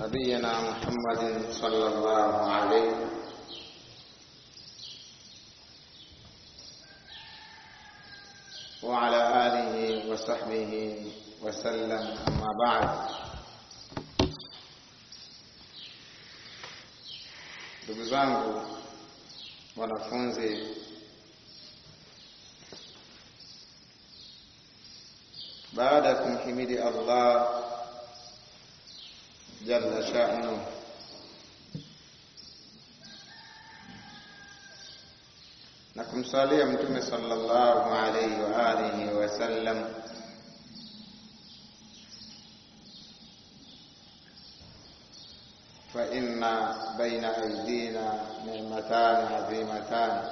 نبينا محمد صلى الله عليه وعلى آله وصحبه وسلم أما بعد ndugu zangu wanafunzi baada ya kumhimidi Allah jalla sha'nu na kumsalia mtume sallallahu alayhi wa alihi wasallam فإن بين أيدينا نعمتان عظيمتان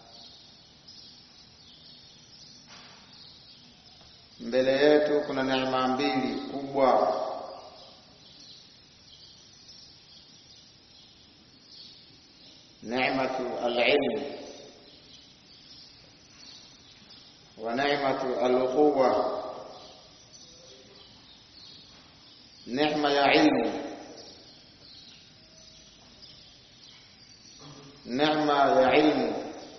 mbele yetu kuna neema mbili kubwa neematu alilm wa neematu alquwa neema ya ilmu neema ya ilmu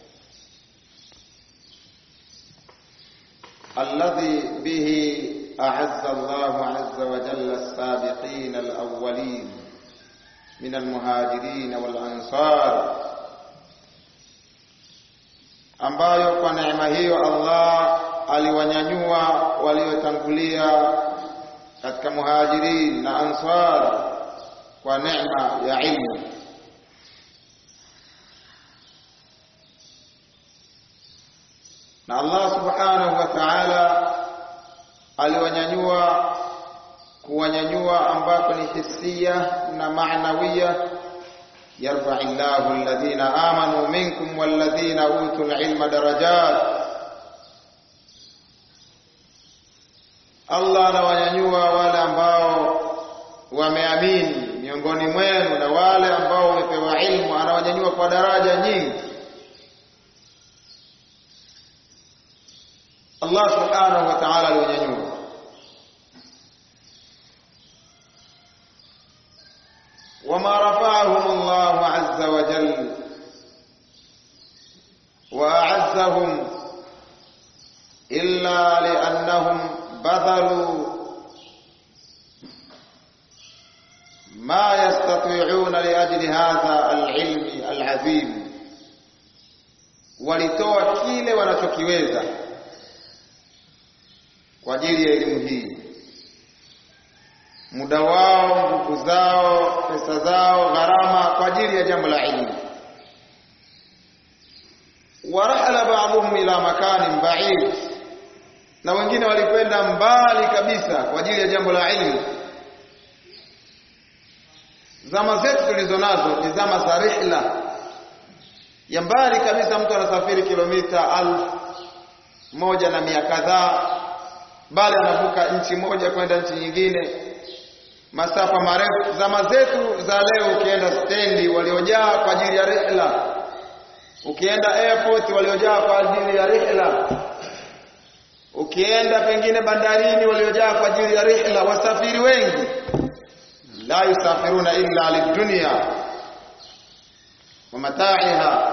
الذي به أعز الله عز وجل السابقين الأولين من المهاجرين والأنصار ambayo kwa neema hiyo Allah aliwanyanyua waliotangulia katika muhajirin na ansar kwa neema ya ilmu na Allah subhanahu wa ta'ala aliwanyanyua kuwanyanyua ambako ni hisia na maanawia yarfa illahu alladhina amanu minkum walladhina utul ilma darajat Allah anawanyanyua wale ambao wameamini miongoni mwenu na wale ambao wamepewa ilmu anawanyanyua kwa daraja nyingi Allah subhanahu wa ta'ala aliwanyanyua وما رفعهم الله عز وجل وأعزهم إلا لأنهم بذلوا ما يستطيعون لأجل هذا العلم العظيم walitoa kile wanachokiweza kwa ajili ya elimu hii muda wao nguvu zao pesa zao gharama kwa ajili ya jambo la ilmu warahala ba'dhum ila makanin ba'id na wengine walikwenda mbali kabisa kwa ajili ya jambo la ilmu zama zetu tulizo nazo ni zama za rihla ya mbali kabisa mtu anasafiri kilomita alfu moja na mia kadhaa bali anavuka nchi moja kwenda nchi nyingine masafa marefu. Zama zetu za leo, ukienda stendi waliojaa kwa ajili ya rihla, ukienda airport waliojaa kwa ajili ya rihla, ukienda pengine bandarini waliojaa kwa ajili ya rihla. Wasafiri wengi la yusafiruna illa lidunya wa mataiha.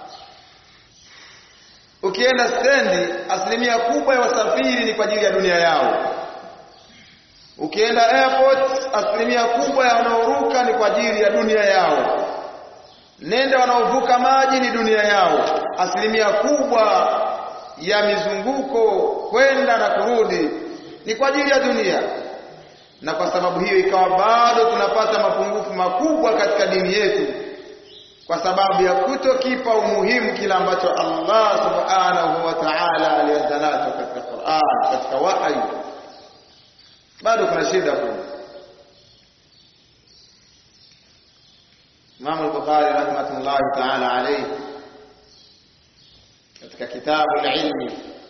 Ukienda stendi, asilimia kubwa ya wasafiri ni kwa ajili ya dunia yao. Ukienda airport asilimia kubwa ya wanaoruka ni kwa ajili ya dunia yao. Nenda wanaovuka maji ni dunia yao. Asilimia kubwa ya mizunguko kwenda na kurudi ni kwa ajili ya dunia, na kwa sababu hiyo ikawa bado tunapata mapungufu makubwa katika dini yetu, kwa sababu ya kutokipa umuhimu kila ambacho Allah subhanahu wa ta'ala alianza nacho katika Qur'an, katika wahyi bado kuna shida kubwa. Imam al-Bukhari rahmatullahi ta'ala alayhi katika kitabu al-ilmi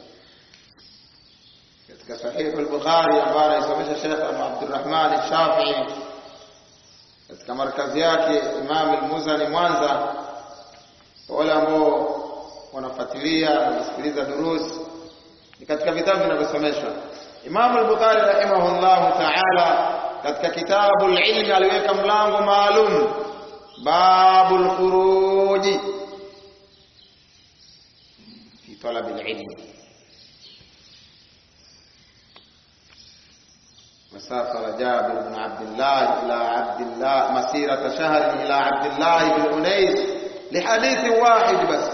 katika sahih al-Bukhari ambayo anaisomesha Sheikh Abdurrahman al-Shafi'i katika markazi yake Imam al-Muzani Mwanza, wale ambao wanafuatilia na kusikiliza durusi ni katika vitabu vinavyosomeshwa Imam al-Bukhari rahimahullahu ta'ala katika kitabu ilmi aliweka mlango maalum babul khuruji fi talab alilm وسافر جابر بن عبد الله إلى عبد الله مسيرة شهر إلى عبد الله بن أنيس لحديث واحد بس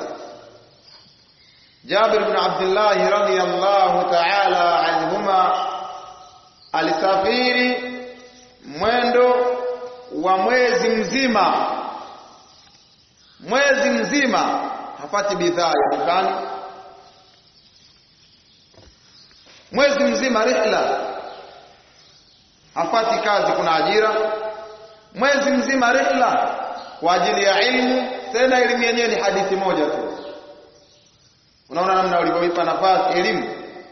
جابر بن عبد الله رضي الله تعالى عنهما alisafiri mwendo wa mwezi mzima mwezi mzima hapati bidhaa ya dukani mwezi mzima rihla hapati kazi kuna ajira mwezi mzima rihla kwa ajili ya ilmu tena elimu yenyewe ni hadithi moja tu unaona namna ulivyoipa nafasi elimu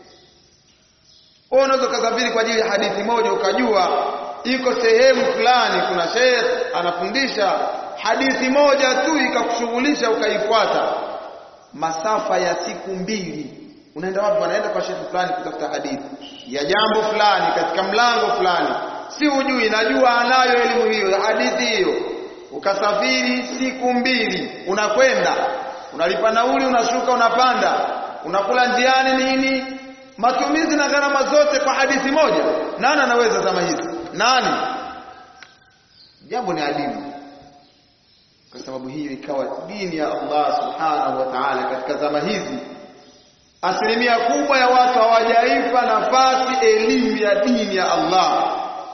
wewe unaweza kusafiri kwa ajili ya hadithi moja ukajua iko sehemu fulani kuna sheikh anafundisha hadithi moja tu ikakushughulisha ukaifuata masafa ya siku mbili unaenda wapi wanaenda kwa shekhi fulani kutafuta hadithi ya jambo fulani katika mlango fulani si ujui najua anayo elimu hiyo ya hadithi hiyo ukasafiri siku mbili unakwenda unalipa nauli unashuka unapanda unakula njiani nini matumizi na gharama zote kwa hadithi moja nani anaweza zama hizi nani jambo ni adimu kwa sababu hiyo ikawa dini ya Allah subhanahu wa ta'ala katika zama hizi asilimia kubwa ya watu hawajaipa nafasi elimu ya dini ya Allah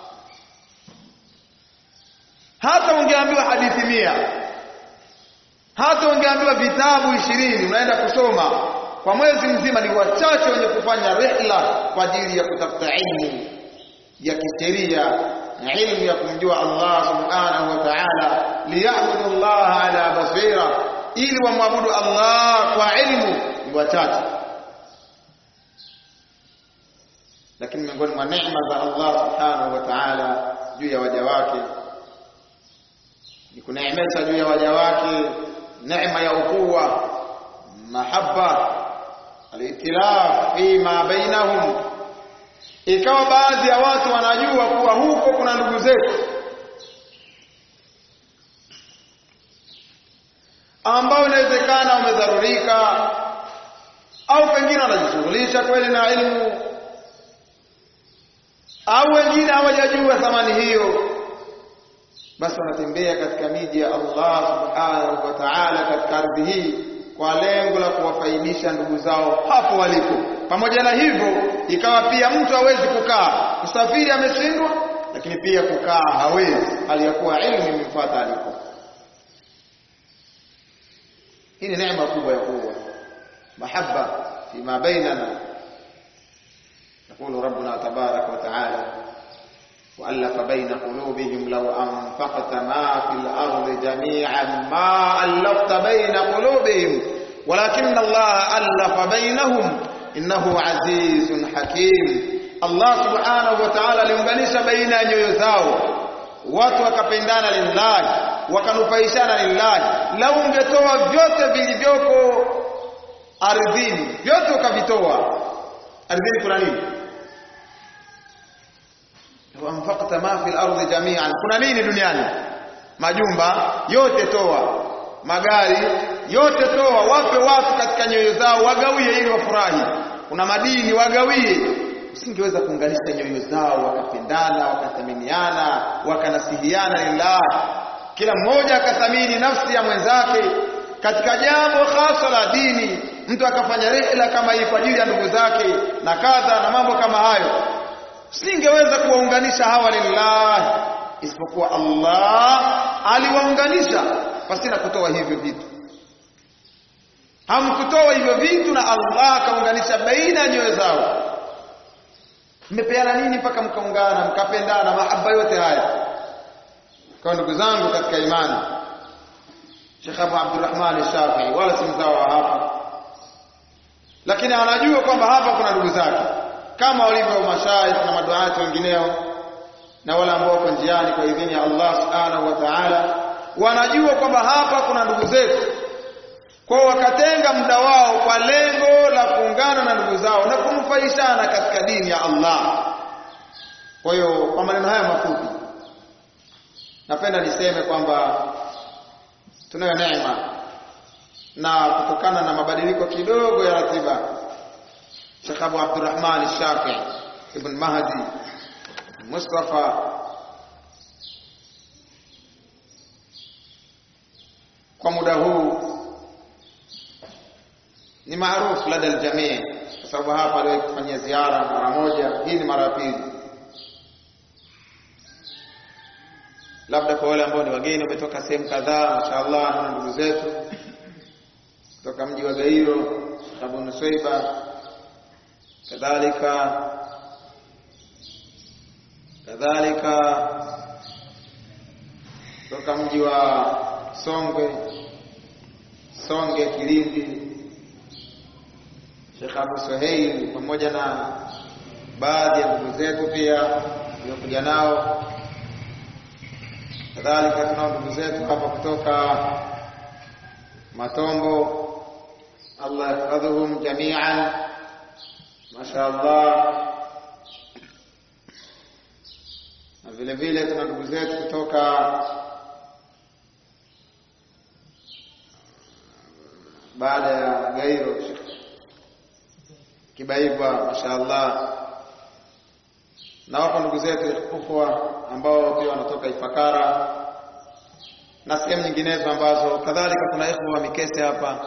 hata ungeambiwa hadithi mia hata ungeambiwa vitabu ishirini unaenda kusoma kwa mwezi mzima ni wachache wenye kufanya rihla kwa ajili ya kutafuta ilmu ya kisheria na ilmu ya kumjua Allah subhanahu wa ta'ala liyabudu Allah ala basira ili wamwabudu Allah kwa ilmu ni wachache lakini miongoni mwa neema za Allah subhanahu wa ta'ala juu ya waja wake ni kuneemesha juu ya waja wake neema ya ukuwa mahaba alitilaf fima bainahum ikawa baadhi ya watu wanajua kuwa huko kuna ndugu zetu ambao inawezekana wamedharurika au pengine wanajishughulisha kweli na ilmu au wengine hawajajua thamani hiyo basi wanatembea katika miji ya Allah subhanahu wa ta'ala katika ardhi hii kwa lengo la kuwafaidisha ndugu zao hapo walipo. Pamoja na hivyo, ikawa pia mtu hawezi kukaa, kusafiri ameshindwa, lakini pia kukaa hawezi, aliyakuwa ilmu imemfuata alipo. Hii ni neema kubwa ya kuwa mahaba fima bainana. يقول ربنا تبارك وتعالى وألف بين قلوبهم لو أنفقت ما في الأرض جميعا ما ألفت بين قلوبهم ولكن الله ألف بينهم إنه عزيز حكيم الله سبحانه وتعالى aliunganisha baina ya nyoyo zao watu wakapendana lillahi wakanufaishana lillahi lau ungetoa vyote vilivyoko ardhini vyote ukavitoa ardhini kuna nini anfaqta ma fil ardi jami'an kuna nini duniani majumba yote toa magari yote toa wape watu katika nyoyo zao wagawie ili wafurahi kuna madini wagawie usingeweza kuunganisha nyoyo zao wakapendana wakathaminiana wakanasihiana lillah kila mmoja akathamini nafsi ya mwenzake katika jambo hasa la dini mtu akafanya rihla kama hii kwa ajili ya ndugu zake na kadha na mambo kama hayo singeweza kuwaunganisha hawa lillahi isipokuwa Allah aliwaunganisha pasina kutoa hivyo vitu hamkutoa hivyo vitu na Allah akaunganisha baina ya nyoyo zao mmepeana nini mpaka mkaungana mkapendana mahaba yote haya kwa ndugu zangu katika imani Sheikh Abu Abdurrahman Shafi'i wala si mzao wa hapa lakini anajua kwamba hapa kuna ndugu zake kama walivyo mashaikh na maduati wengineo na wale ambao wako njiani kwa idhini ya Allah subhanahu wa ta'ala wanajua kwamba hapa kuna ndugu zetu kwa wakatenga muda wao kwa lengo la kuungana na ndugu zao na kunufaishana katika dini ya Allah Kwa hiyo kwa maneno haya mafupi, napenda niseme kwamba tunayo neema na kutokana na mabadiliko kidogo ya ratiba, Sheikh Abu Abdurrahman Shafi ibn Mahdi Mustafa kwa muda huu ni maarufu lada aljamii, kwa sababu hapa aliwahi kufanyia ziara mara moja. Hii ni mara ya pili. Labda kwa wale ambao ni wageni wametoka sehemu kadhaa, mashaallah, na ndugu zetu kutoka mji wa Gairo, Abu Nusaiba, kadhalika kadhalika kutoka mji wa Songwe, Songe, Kilindi, Sheikh Abu Suheil pamoja na baadhi ya ndugu zetu pia waliokuja nao. Kadhalika tunao ndugu zetu hapa kutoka Matombo, Allah yahfadhuhum jamian, mashaallah. Na vile vile tuna ndugu zetu kutoka baada ya Gairo Kibaigwa, mashaallah. Na wapo ndugu zetu ikhwa ambao pia wanatoka Ifakara na sehemu nyinginezo ambazo kadhalika kuna ikhwa wa Mikese hapa.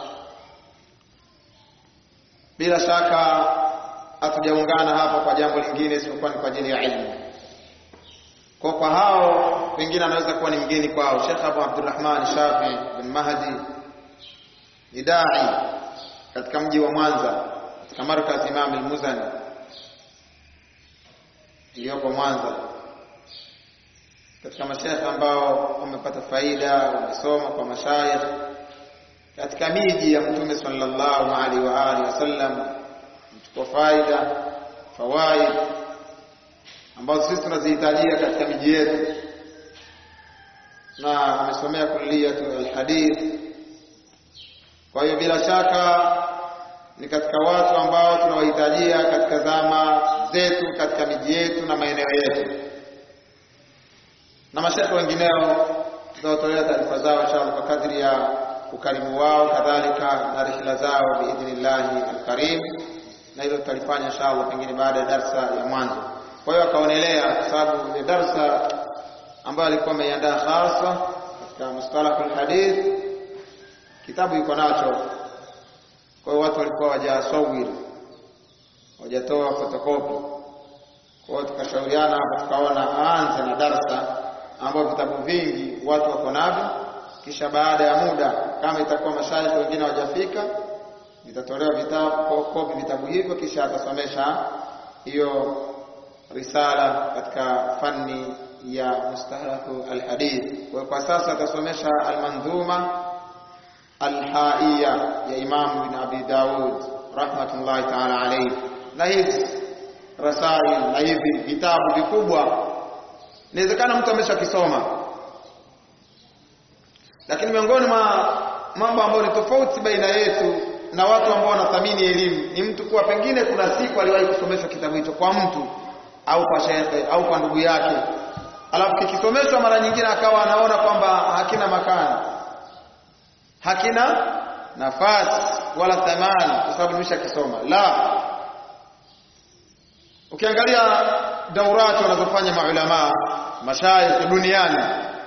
Bila shaka hatujaungana hapa kwa jambo lingine isipokuwa ni kwa ajili ya ilmu. Kwa kwa hao pengine anaweza kuwa ni mgeni kwao. Sheikh Abu Abdurrahman Shafi bin Mahdi ni dai katika mji wa Mwanza katika markaz Imam al-Muzani iliyoko Mwanza, katika mashekhe ambao wamepata faida, wamesoma kwa mashayikh katika miji ya Mtume sallallahu alaihi wa alihi wasallam, mchukua faida fawaid ambazo sisi tunazihitajia katika miji yetu, na amesomea kulliyatu alhadith. Kwa hiyo bila shaka ni katika watu ambao tunawahitajia katika zama zetu, katika miji yetu na maeneo yetu, na mashekhe wengineo tutawatolea taarifa zao inshallah kwa kadri ya ukarimu wao, kadhalika na rihla zao biidhnillahi alkarim, na hilo tutalifanya inshallah pengine baada ya darsa ya mwanzo. Kwa hiyo akaonelea, kwa sababu ile darsa ambayo alikuwa ameiandaa hasa katika mustalahul hadith, kitabu iko nacho kwa hiyo watu walikuwa wajasawiri wajatoa fotokopi. Kwa hiyo tukashauriana hapa, tukaona aanze na darsa ambayo vitabu vingi watu wako navyo, kisha baada ya muda, kama itakuwa mashaikh wengine hawajafika, vitatolewa vitabu kopi vitabu hivyo, kisha atasomesha hiyo risala katika fani ya mustahalahu alhadith. Kwa kwa sasa atasomesha almandhuma alhaiya ya Imam bin Abi Daud rahmatullahi ta'ala alayhi, na hizi rasail na hivi vitabu vikubwa, inawezekana mtu ameshakisoma, lakini miongoni mwa mambo ambayo ni tofauti baina yetu na watu ambao wanathamini elimu ni mtu kuwa pengine kuna siku aliwahi kusomeshwa kitabu hicho kwa mtu au kwa shekhe au kwa ndugu yake, alafu kikisomeshwa mara nyingine akawa anaona kwamba hakina makani hakina nafasi wala thamani kwa sababu nimeshakisoma. La, ukiangalia daurati wanazofanya maulama mashayikh duniani,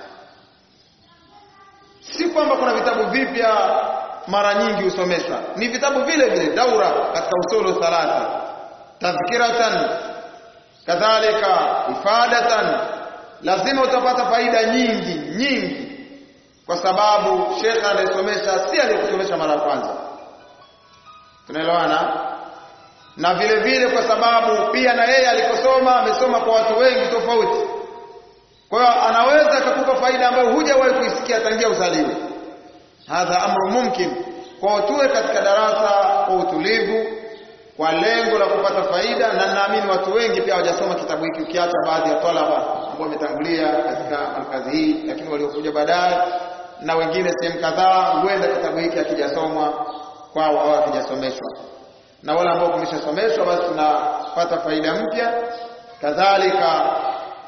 si kwamba kuna vitabu vipya mara nyingi husomeshwa, ni vitabu vile vile daura katika usulu thalatha, tadhkiratan, kadhalika ifadatan, lazima utapata faida nyingi nyingi kwa sababu shekhe anayesomesha si aliyekusomesha mara ya kwanza. Tunaelewana? Na vile vile kwa sababu pia na yeye alikosoma amesoma kwa watu wengi tofauti, kwa hiyo anaweza akakupa faida ambayo hujawahi kuisikia tangia uzaliwe. Hadha amru mumkin. Kwa tuwe katika darasa kwa utulivu, kwa lengo la kupata faida, na naamini watu wengi pia hawajasoma kitabu hiki, ukiacha baadhi ya talaba ambao wametangulia katika markazi hii, lakini waliokuja baadaye na wengine sehemu kadhaa, huenda kitabu hiki hakijasomwa kwao au hakijasomeshwa, na wale ambao kumeshasomeshwa, basi tunapata faida mpya. Kadhalika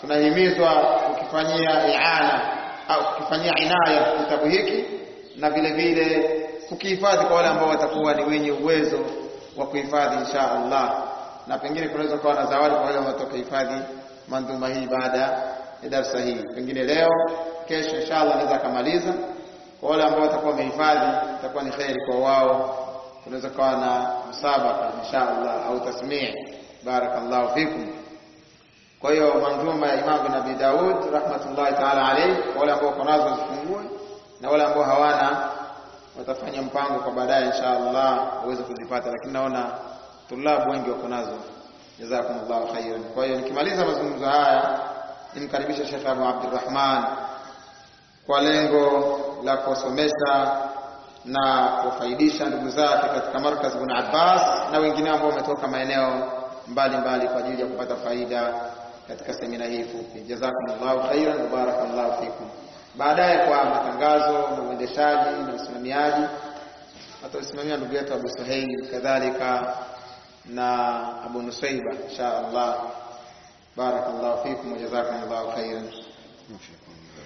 tunahimizwa kukifanyia iana au kukifanyia inaya kitabu hiki na vile vile kukihifadhi kwa wale ambao watakuwa ni wenye uwezo wa kuhifadhi insha Allah, na pengine kunaweza kuwa na zawadi kwa wale ambao watakaohifadhi mandhuma hii baada ya darsa hii, pengine leo, kesho insha Allah anaweza akamaliza. Kwa wale ambao watakuwa wamehifadhi, itakuwa ni kheri kwa wao. Kunaweza kuwa na musabaka insha Allah au tasmii. Barakallahu fikum. Kwa hiyo mandhuma ya Imam bin Abi Daud rahmatullahi ta'ala alayhi, kwa wale ambao wako nazo wazifungue, na wale ambao hawana watafanya mpango kwa baadaye insha Allah waweze kuzipata, lakini naona tulabu wengi wako nazo. Jazakumullahu khairan. Kwa hiyo nikimaliza mazungumzo haya, nimkaribisha Sheikh Abu Abdurrahman kwa lengo la kusomesha na kufaidisha ndugu zake katika markaz Ibn Abbas na wengine ambao wametoka maeneo mbalimbali kwa ajili ya kupata faida katika semina hii fupi. Jazakumullahu khairan wa barakallahu fikum. Baadaye kwa matangazo na uendeshaji na usimamiaji atausimamia ndugu yetu Abu Suhail kadhalika na Abu Nusaiba insha Allah. Barakallahu fikum wa jazakumullahu khairan.